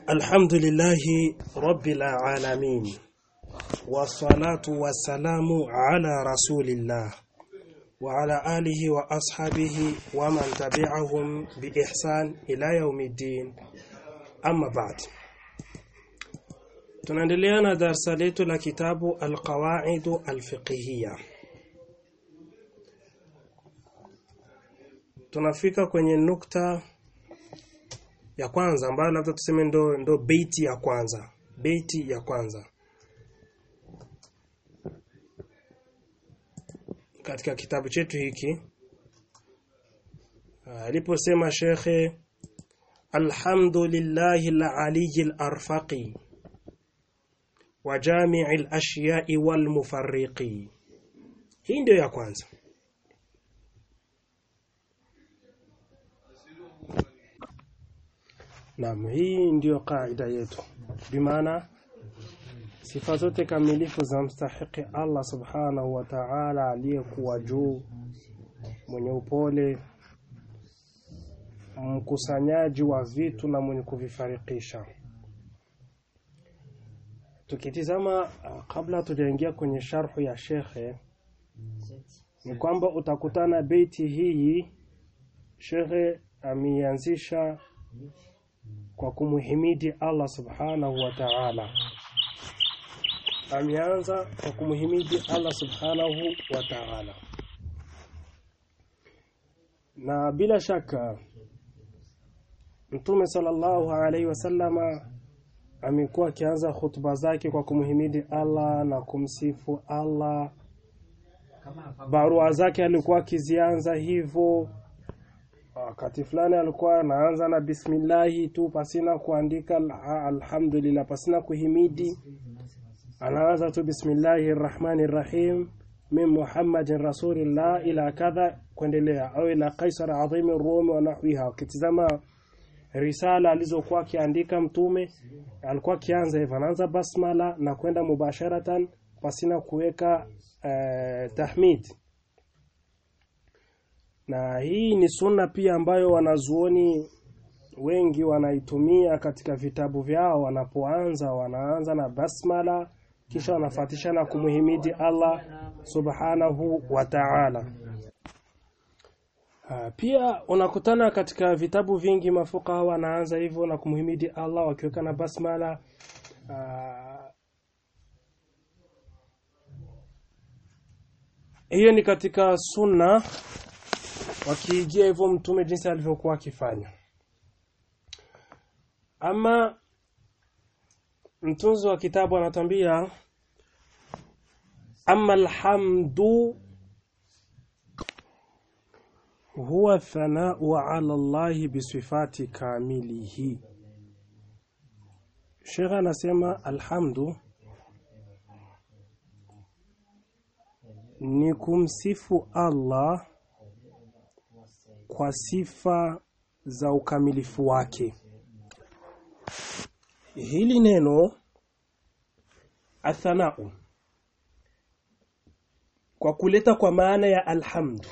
الحمد لله رب العالمين والصلاة والسلام على رسول الله وعلى آله وأصحابه ومن تبعهم بإحسان إلى يوم الدين أما بعد tunaendelea na darsa letu la kitabu alqawaidu alfiqhiyya tunafika kwenye nukta ya kwanza ambayo labda tuseme ndo, ndo beiti ya kwanza beiti ya kwanza katika kitabu chetu hiki aliposema shekhe alhamdulillahi alaliyi alarfaqi wa jami'i alashya'i walmufarriqi hii ndio ya kwanza Naam, hii ndiyo kaida yetu. Bimaana sifa zote kamilifu za mstahiki Allah Subhanahu wa Ta'ala aliyekuwa juu, mwenye upole, mkusanyaji wa vitu na mwenye kuvifarikisha. Tukitizama kabla tujaingia kwenye sharhu ya shekhe ni kwamba utakutana beiti hii shekhe ameianzisha kwa kumuhimidi Allah subhanahu wa ta'ala. Ameanza kwa kumuhimidi Allah subhanahu wa ta'ala, na bila shaka Mtume sallallahu alaihi wasallama amekuwa akianza hutuba zake kwa kumuhimidi Allah na kumsifu Allah. Barua zake alikuwa akizianza hivyo wakati fulani alikuwa anaanza na bismillahi tu pasina kuandika alhamdulillah pasina kuhimidi anaanza tu bismillahi rrahmani rrahim min muhammadin rasulillah ila kadha kuendelea au ila kaisar adhimi rumi wa nahwiha ukitizama risala alizokuwa akiandika mtume alikuwa akianza hivyo anaanza basmala na kwenda mubasharatan pasina kuweka eh, tahmid na hii ni sunna pia ambayo wanazuoni wengi wanaitumia katika vitabu vyao wanapoanza wanaanza na basmala kisha wanafatisha na kumuhimidi Allah subhanahu wa ta'ala pia unakutana katika vitabu vingi mafuka wanaanza hivyo na kumuhimidi Allah wakiweka na basmala hiyo ni katika sunna wakiigia hivyo mtume jinsi alivyokuwa akifanya ama mtunzi wa kitabu anatambia ama alhamdu huwa thanau ala Allah bisifati kamilihi Sheikh anasema alhamdu ni kumsifu Allah kwa sifa za ukamilifu wake. Hili neno athanau kwa kuleta kwa maana ya alhamdu,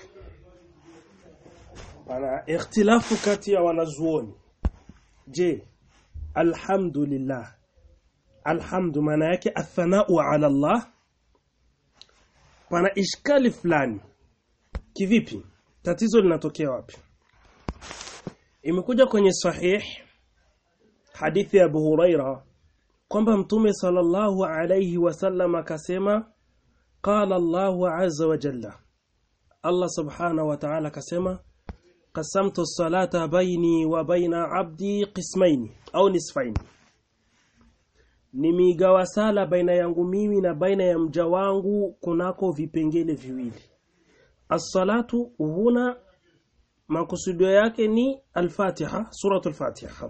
pana ikhtilafu kati ya wanazuoni. Je, alhamdulillah, alhamdu maana yake athanau ala Allah? Pana ishkali fulani. Kivipi? tatizo linatokea wapi imekuja kwenye sahih hadithi ya Abu Huraira kwamba mtume sallallahu alayhi wasallam akasema qala Allahu azza wa jalla Allah subhanahu wa ta'ala akasema qasamtu as-salata baini wa baina abdi qismaini au nisfaini nimigawa sala baina yangu mimi na baina ya mja wangu kunako vipengele viwili As-salatu huna makusudio yake ni al-Fatiha, suratu al-Fatiha.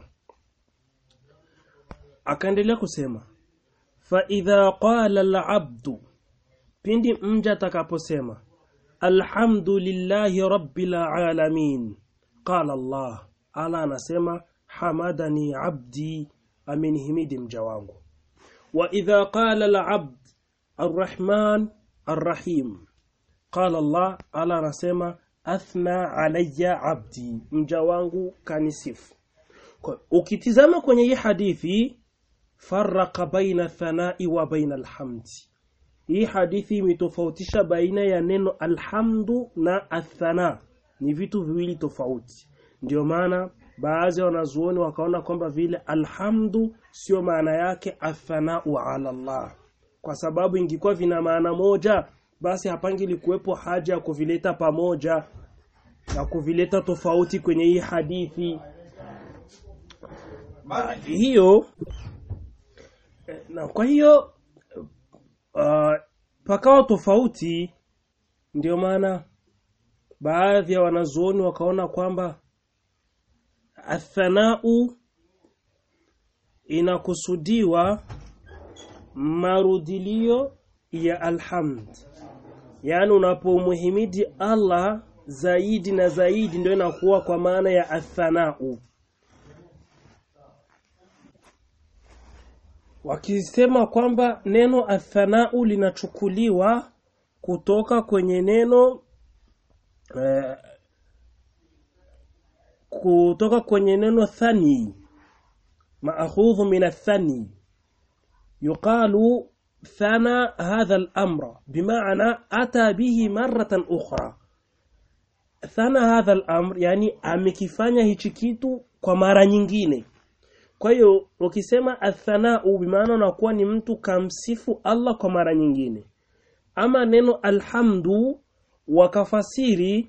Akaendelea kusema fa idha qala al-'abdu pindi mja atakaposema alhamdulillahi rabbil alamin qala Allah ala anasema hamadani abdi amenihimidi mja wangu wa idha qala al-'abd arrahman arrahim qala Allah ala anasema athna alayya abdi mja wangu kanisifu Kwa- ukitizama kwenye hii hadithi faraka baina thanai wa baina alhamdi hii hadithi imetofautisha baina ya neno alhamdu na athana ni vitu viwili tofauti ndio maana baadhi ya wanazuoni wakaona kwamba vile alhamdu sio maana yake athanau ala Allah kwa sababu ingekuwa vina maana moja basi hapangili kuwepo haja ya kuvileta pamoja na kuvileta tofauti kwenye hii hadithi hiyo eh, na kwa hiyo uh, pakawa tofauti ndio maana baadhi ya wanazuoni wakaona kwamba athanau inakusudiwa marudilio ya alhamd yaani unapomhimidi Allah zaidi na zaidi ndio inakuwa kwa maana ya athanau wakisema kwamba neno athanau linachukuliwa kutoka kwenye neno eh, kutoka kwenye neno thani maakhudhu min athani yuqalu thana hadha al-amra bimaana ata bihi maratan ukhra thana hadha al-amr yani amekifanya hichi kitu kwa mara nyingine kwa hiyo ukisema athanau bimaana unakuwa ni mtu kamsifu Allah kwa mara nyingine ama neno alhamdu wakafasiri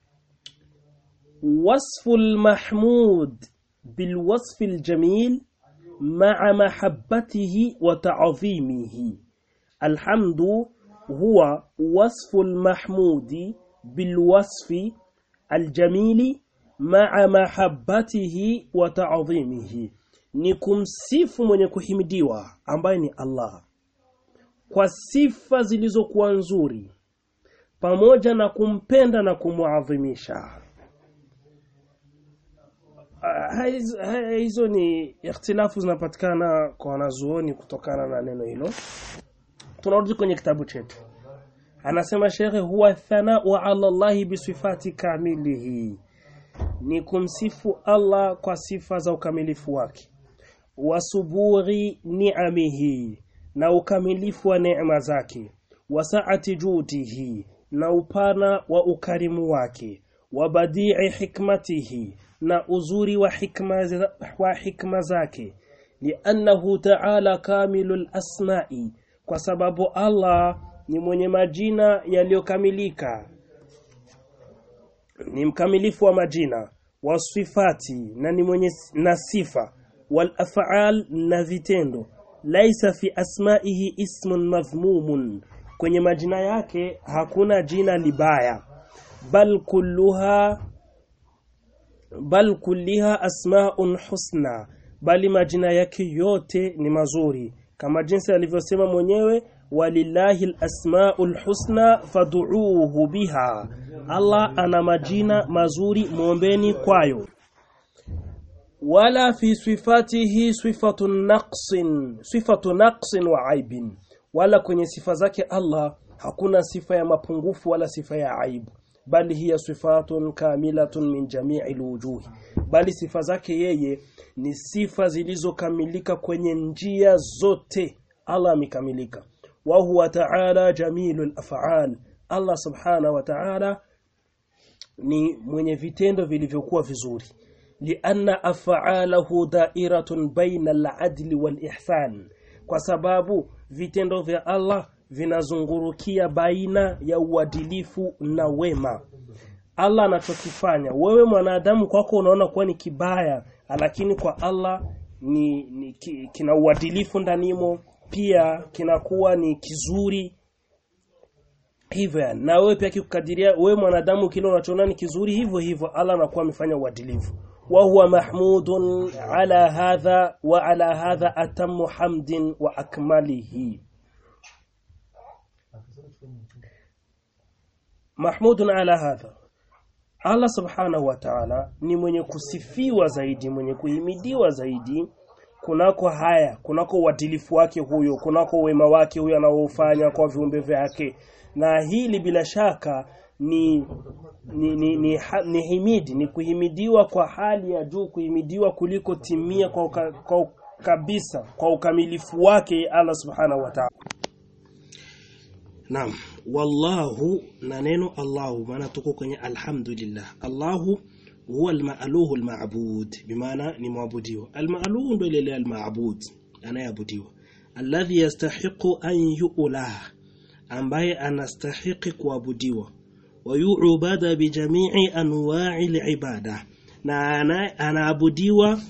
wasfu almahmud bilwasfi aljamil ma'a mahabbatihi wa ta'zimihi alhamdu huwa wasfu almahmudi bilwasfi aljamili ma'a mahabbatihi wa ta'zimihi ni kumsifu mwenye kuhimidiwa ambaye ni Allah kwa sifa zilizokuwa nzuri pamoja na kumpenda na kumuadhimisha Ah, hizo ha- hizo ni ikhtilafu zinapatikana kwa wanazuoni kutokana na neno hilo tunarudi kwenye kitabu chetu anasema shekhe huwa thanau ala Allahi bisifati kamilihi ni kumsifu Allah kwa sifa za ukamilifu wake wasuburi ni'amihi na ukamilifu wa neema zake wasaati judihi na upana wa ukarimu wake wa badii hikmatihi na uzuri wa hikma, za- wa hikma zake liannahu ta'ala kamilul asma'i kwa sababu Allah ni mwenye majina yaliyokamilika ni mkamilifu wa majina wasifati na ni mwenye s- na sifa wal af'al na vitendo laisa fi asma'ihi ismun madhmumun kwenye majina yake hakuna jina libaya bal kulluha bal kulliha asma'un husna bali majina yake yote ni mazuri kama jinsi alivyosema mwenyewe walillahi alasmaul husna fad'uuhu biha Allah ana majina mazuri muombeni kwayo wala fi sifatihi sifatu naqsin sifatu naqsin wa aibin wala kwenye sifa zake Allah hakuna sifa ya mapungufu wala sifa ya aibu bali hiya sifatun kamilatun min jami'i alwujuhi bali sifa zake yeye ni sifa zilizokamilika kwenye njia zote Allah amekamilika wa huwa ta'ala jamilul af'al Allah subhanahu wa ta'ala ni mwenye vitendo vilivyokuwa vizuri lianna af'alahu da'iratun baina al-adli wal-ihsan kwa sababu vitendo vya Allah vinazungurukia baina ya uadilifu na wema Allah anachokifanya wewe mwanadamu kwako unaona kuwa ni kibaya lakini kwa Allah ni, ni ki, kina uadilifu ndanimo pia kinakuwa ni kizuri hivyo yani. na wewe pia kikukadiria wewe mwanadamu kile unachoona ni kizuri hivyo hivyo Allah anakuwa amefanya uadilifu wa huwa mahmudun ala hadha wa ala hadha atammu hamdin wa akmalihi mahmudun ala hadha Allah subhanahu wa ta'ala ni mwenye kusifiwa zaidi mwenye kuhimidiwa zaidi kunako haya kunako uadilifu wake huyo kunako wema wake huyo anaofanya kwa viumbe vyake na hili bila shaka ni ni, ni, ni, ha, ni himidi ni kuhimidiwa kwa hali ya juu kuhimidiwa kuliko timia kwa, uka, kwa kabisa kwa ukamilifu wake Allah subhanahu wa ta'ala Naam wallahu na neno Allahu maana tuko kwenye alhamdulillah Allahu huwa almaaluhu almaabud bimaana ni mwabudiwa almaaluhu ndio ile almaabud anayeabudiwa alladhi yastahiqu an yu'lah ambaye anastahiki kuabudiwa wayuubada bijamii anwa'i alibada na anaabudiwa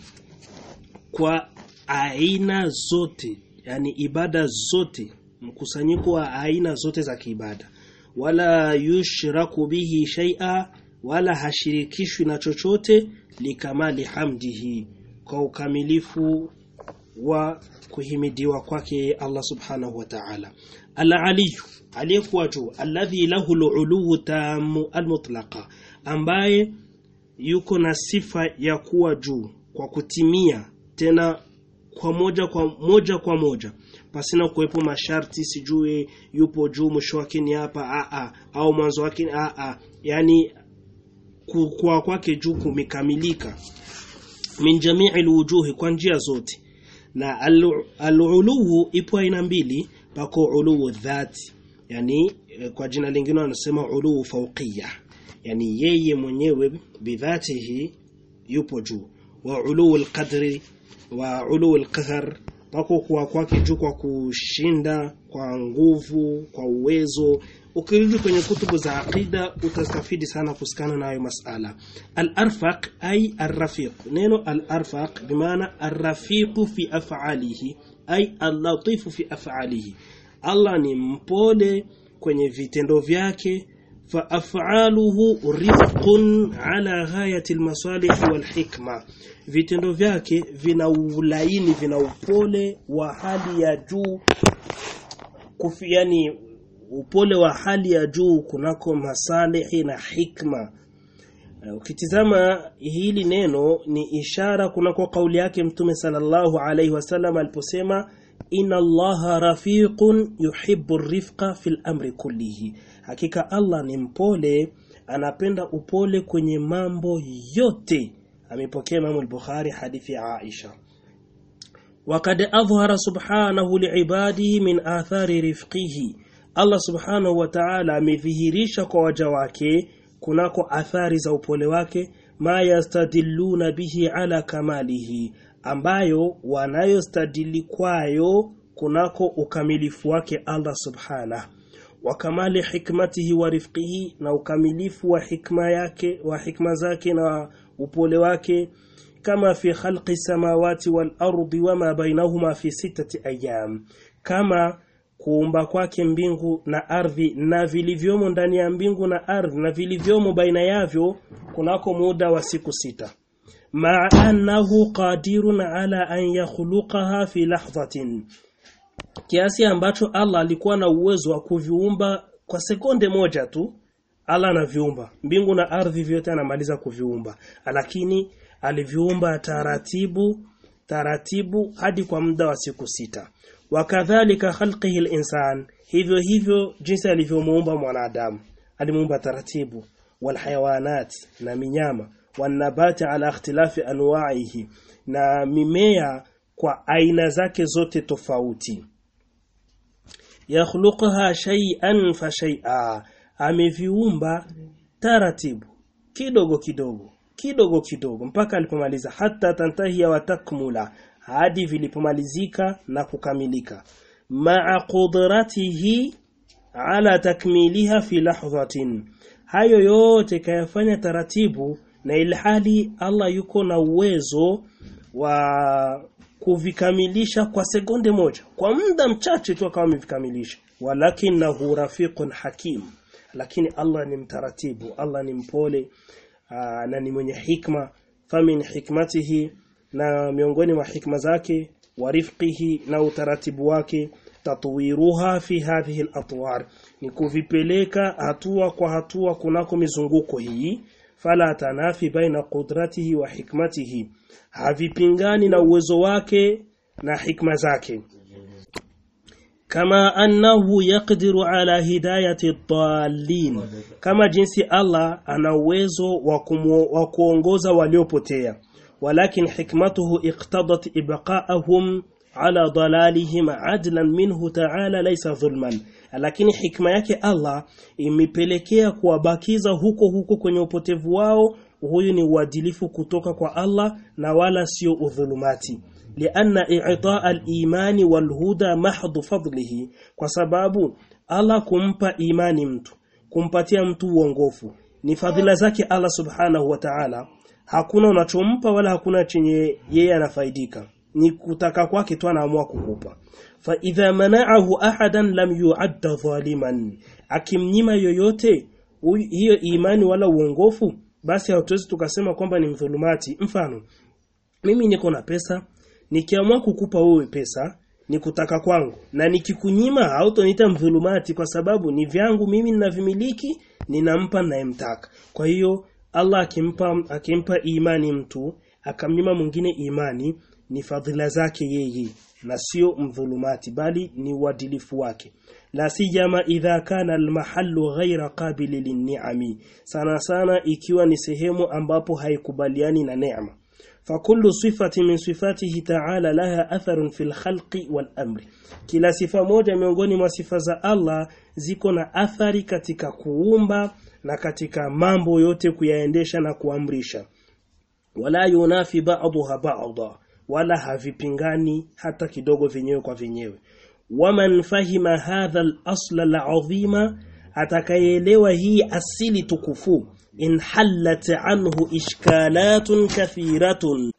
kwa aina zote yani ibada zote mkusanyiko wa aina zote za kiibada wala yushraku bihi shay'a wala hashirikishwi na chochote likamali hamdihi kwa ukamilifu wa kuhimidiwa kwake Allah subhanahu wa ta'ala al-aliyu aliyekuwa juu alladhi lahu al-uluwu tamu al-mutlaqa ambaye yuko na sifa ya kuwa juu kwa kutimia tena kwa moja kwa moja kwa moja pasina kuwepo masharti sijue yupo juu mwisho wake ni hapa a a au mwanzo wake ni a a yani kwa kwake juu kumekamilika min jamii alwujuhi kwa njia zote na aluluhu ipo aina mbili pako uluhu dhati yani kwa jina lingine wanasema uluhu fawqiyya yani yeye mwenyewe bidhatihi yupo juu wa uluhu alqadri wa uluhu alqahar pako kwa kwake juu kwa kushinda kwa nguvu kwa uwezo ukirudi kwenye kutubu za aqida utastafidi sana kusikana na hayo masala al-arfaq ay ar-rafiq neno al-arfaq bimaana ar-rafiq fi af'alihi ay al-latif fi af'alihi Allah ni mpole kwenye vitendo vyake fa af'aluhu rifqun ala ghayati al-masalih wal hikma vitendo vyake vina ulaini vina upole wa hali ya juu kufi yani upole wa hali ya juu kunako masalihi na hikma ukitizama hili neno ni ishara kunako kauli yake mtume sallallahu alaihi wasallam aliposema inna allaha rafiqun yuhibbu rifqa fil amri kullihi hakika Allah ni mpole anapenda upole kwenye mambo yote amepokea Imam al-Bukhari hadithi ya Aisha وقد أظهر سبحانه لعباده من آثار رفقه Allah subhanahu wa ta'ala amedhihirisha kwa waja wake kunako athari za upole wake ma yastadilluna bihi ala kamalihi ambayo wanayostadili kwayo kunako ukamilifu wake Allah subhanahu wa kamali hikmatihi wa rifqihi na ukamilifu wa hikma yake wa hikma zake na upole wake kama fi khalqi samawati wal ardi wama bainahuma fi sittati ayyam kama kuumba kwake mbingu na ardhi na vilivyomo ndani ya mbingu na ardhi na vilivyomo baina yavyo kunako muda wa siku sita ma'a annahu qadirun ala an yakhluqaha fi lahdhatin kiasi ambacho Allah alikuwa na uwezo wa kuviumba kwa sekonde moja tu Allah anaviumba mbingu na ardhi vyote anamaliza kuviumba lakini aliviumba taratibu taratibu hadi kwa muda wa siku sita wakadhalika khalqihi al-insan hivyo hivyo jinsi alivyomuumba mwanadamu alimuumba taratibu walhayawanat na minyama wanabati ala ikhtilafi anwa'ihi na mimea kwa aina zake zote tofauti yakhluqaha shay'an fa shay'a ameviumba taratibu kidogo kidogo kidogo kidogo mpaka alipomaliza hata tantahia wa takmula hadi vilipomalizika na kukamilika ma'a qudratihi ala takmiliha fi lahdhatin hayo yote kayafanya taratibu na ilhali Allah yuko na uwezo wa kuvikamilisha kwa sekunde moja kwa muda mchache tu akawa amevikamilisha walakinahu rafiqun hakim lakini Allah ni mtaratibu Allah ni mpole aa, na ni mwenye hikma famin hikmatihi na miongoni mwa hikma zake wa rifqihi na utaratibu wake tatwiruha fi hadhihi al-atwar ni kuvipeleka hatua kwa hatua kunako mizunguko hii fala tanafi baina qudratihi wa hikmatihi havipingani na uwezo wake na hikma zake kama annahu yaqdiru ala hidayati dallin kama jinsi Allah ana uwezo wa kuongoza waliopotea walakin hikmatuhu iqtadat ibqa'ahum ala dalalihim adlan minhu ta'ala laysa dhulman lakini hikma yake Allah imepelekea kuwabakiza huko huko kwenye upotevu wao huyu ni uadilifu kutoka kwa Allah na wala sio udhulumati lianna i'ta' al-imani wal-huda mahdhu fadlihi kwa sababu Allah kumpa imani mtu kumpatia mtu uongofu ni fadhila zake Allah subhanahu wa ta'ala hakuna unachompa wala hakuna chenye yeye anafaidika ni kutaka kwake tu anaamua kukupa fa idha mana'ahu ahadan lam yu'adda zaliman akimnyima yoyote hiyo imani wala uongofu basi hatuwezi tukasema kwamba ni mdhulumati mfano mimi niko na pesa nikiamua kukupa wewe pesa ni kutaka kwangu na nikikunyima hautoniita mdhulumati kwa sababu ni vyangu mimi ninavimiliki ninampa ninayemtaka kwa hiyo Allah akimpa akimpa imani mtu akamnyima mwingine imani ni fadhila zake yeye na sio mdhulumati bali ni uadilifu wake la siyama idha kana almahallu ghaira qabili linni'ami sana sana ikiwa ni sehemu ambapo haikubaliani na neema فكل صفة من صفاته تعالى لها أثر في الخلق والأمر kila sifa moja miongoni mwa sifa za Allah ziko na athari katika kuumba na katika mambo yote kuyaendesha na kuamrisha wala yunafi ba'daha ba'dha wala havipingani hata kidogo vyenyewe kwa vyenyewe waman fahima hadha al-asla al-azima atakayeelewa hii asili tukufu in hallat anhu ishkalatun kathiratun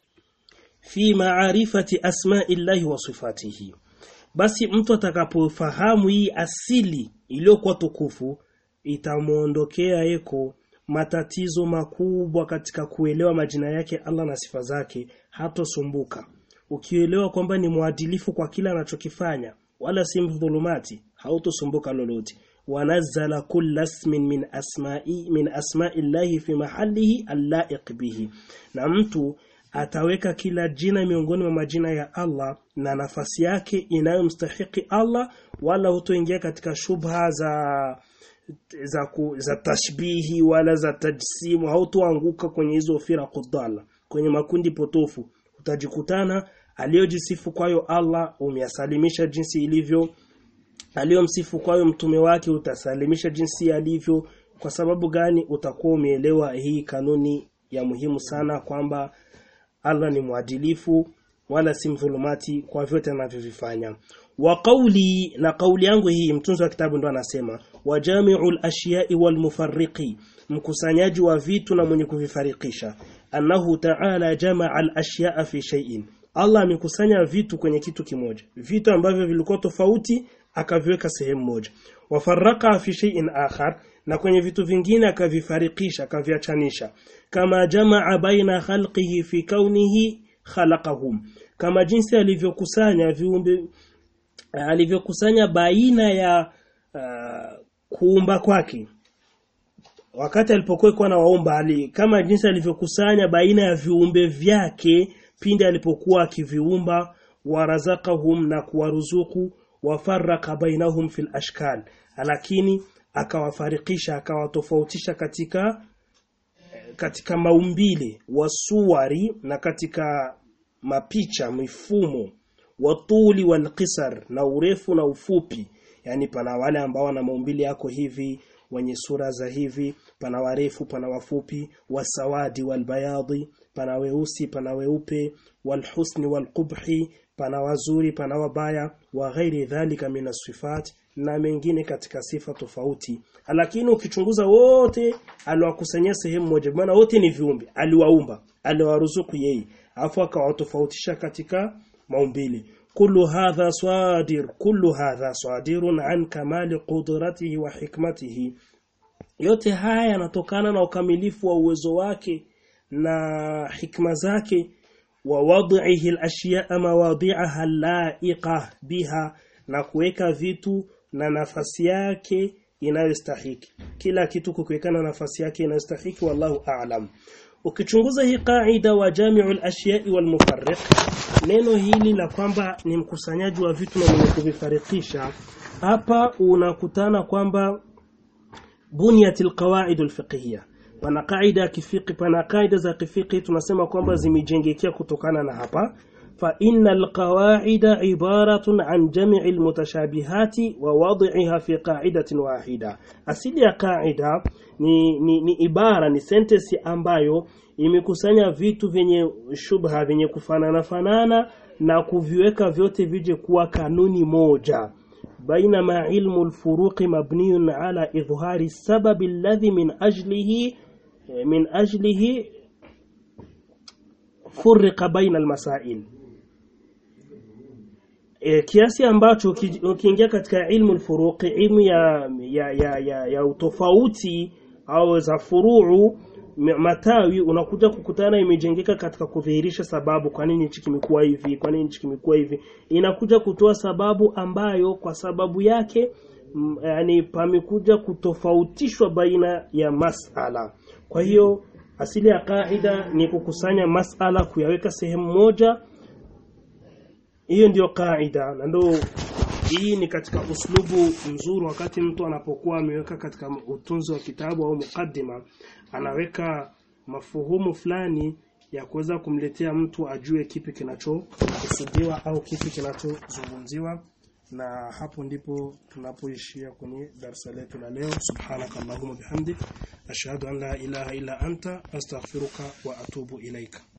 fi ma'arifati asma'i llahi wa sifatihi basi mtu atakapofahamu hii asili iliyokuwa tukufu itamuondokea eko matatizo makubwa katika kuelewa majina yake Allah na sifa zake hatosumbuka ukielewa kwamba ni mwadilifu kwa kila anachokifanya wala si mdhulumati hautosumbuka lolote ونزل كل اسم من اسماء من اسماء الله في محله اللائق به na mtu ataweka kila jina miongoni mwa majina ya Allah na nafasi yake inayomstahiki Allah wala hutoingia katika shubha za za, ku, za tashbihi wala za tajsimu hautoanguka kwenye hizo firaqu dhalla kwenye makundi potofu utajikutana aliyojisifu kwayo Allah umeyasalimisha jinsi ilivyo aliyomsifu kwayo mtume wake utasalimisha jinsi alivyo kwa sababu gani utakuwa umeelewa hii kanuni ya muhimu sana kwamba Allah ni mwadilifu wala si mdhulumati kwa vyote anavyovifanya wa qawli na kauli yangu hii mtunzi wa kitabu ndo anasema wa jami'ul ashiya'i wal mufarriqi mkusanyaji wa vitu na mwenye kuvifarikisha annahu ta'ala jama'a al ashiya'a fi shay'in Allah amekusanya vitu kwenye kitu kimoja vitu ambavyo vilikuwa tofauti akaviweka sehemu moja wafaraka fi shay'in akhar na kwenye vitu vingine akavifarikisha akaviachanisha kama jamaa baina khalqihi fi kaunihi khalaqahum kama jinsi alivyokusanya viumbe alivyokusanya baina ya uh, kuumba kwake wakati alipokuwa na waumba ali kama jinsi alivyokusanya baina ya viumbe vyake pindi alipokuwa akiviumba warazakahum na kuwaruzuku wafaraka bainahum fil ashkal lakini akawafarikisha akawatofautisha katika katika maumbile wasuwari na katika mapicha mifumo watuli wal qisar na urefu na ufupi yani pana wale ambao wana maumbile yako hivi wenye sura za hivi pana warefu pana wafupi wasawadi walbayadhi pana weusi pana weupe walhusni walqubhi pana wazuri pana wabaya wa ghairi dhalika min sifat na mengine katika sifa tofauti lakini ukichunguza wote aliwakusanyia sehemu moja maana wote ni viumbe aliwaumba aliwaruzuku yeye afu akawatofautisha katika maumbile kullu hadha swadir kullu hadha swadirun an kamali qudratihi wa hikmatihi yote haya yanatokana na ukamilifu wa uwezo wake na hikma zake wa wad'ihi al-ashya'a mawadi'aha la'iqa biha na kuweka vitu na nafasi yake inayostahiki kila kitu kukiwekana nafasi yake inayostahiki wallahu a'lam ukichunguza hii qaida wa jami'ul ashiya'i wal mufarriq neno hili la kwamba ni mkusanyaji wa vitu na mwenye kuvifarikisha hapa unakutana kwamba bunyatil qawaid alfiqhiyya wana kaida kifiki pana kaida za kifiki tunasema kwamba zimejengekea kutokana na hapa fa innal qawaida ibaratun an jami'i almutashabihati wa wad'iha fi qa'idatin wahida asili ya kaida ni, ni, ni ibara ni sentence ambayo imekusanya vitu vyenye shubha vyenye kufanana fanana na kuviweka vyote vije kuwa kanuni moja بينما علم الفروق مبني على إظهار السبب الذي من أجله من أجله فرق بين المسائل e, kiasi ambacho ukiingia katika ilmu alfuruqi ilmu ya ya, ya, ya, ya utofauti au za furuu matawi unakuja kukutana imejengeka katika kudhihirisha sababu kwa nini hichi kimekuwa hivi kwa nini hichi kimekuwa hivi inakuja kutoa sababu ambayo kwa sababu yake m, yani pamekuja kutofautishwa baina ya masala kwa hiyo asili ya kaida ni kukusanya masala kuyaweka sehemu moja hiyo ndiyo kaida na ndio hii ni katika uslubu mzuri wakati mtu anapokuwa ameweka katika utunzi wa kitabu au mukaddima anaweka mafuhumu fulani ya kuweza kumletea mtu ajue kipi kinachokusudiwa au kipi kinachozungumziwa na hapo ndipo tunapoishia kwenye darasa letu la leo subhanaka allahumma bihamdik ashhadu an la ilaha illa anta astaghfiruka wa atubu ilaika